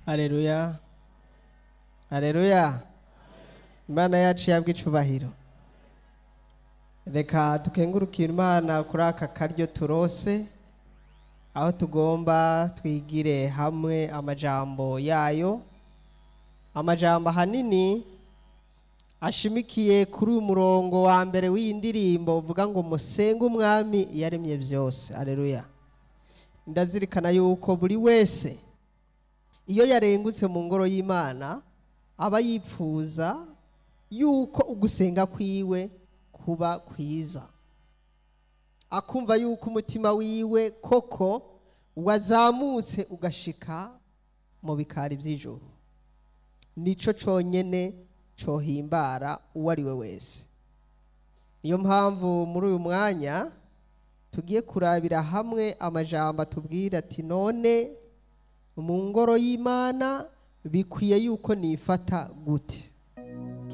Haleluya. Haleluya. Imana yacu yabwa icubahiro. Reka tukengurukire Imana kuri aka karyo turose aho tugomba twigire hamwe amajambo yayo. Amajambo ahanini ashimikiye kuri uyu murongo wa mbere w'iyi ndirimbo uvuga ngo musenge umwami yaremye byose. Haleluya. Ndazirikana yuko buri wese iyo yarengutse mu ngoro y'imana aba yipfuza yuko ugusenga kwiwe kuba kwiza akumva yuko umutima wiwe koko wazamutse ugashika mu bikari by'ijoro nico cyonyine cyohimbara uwo ari we wese niyo mpamvu muri uyu mwanya tugiye kurabira hamwe amajambo atubwira ati none mu ngoro y'imana bikwiye yuko nifata gute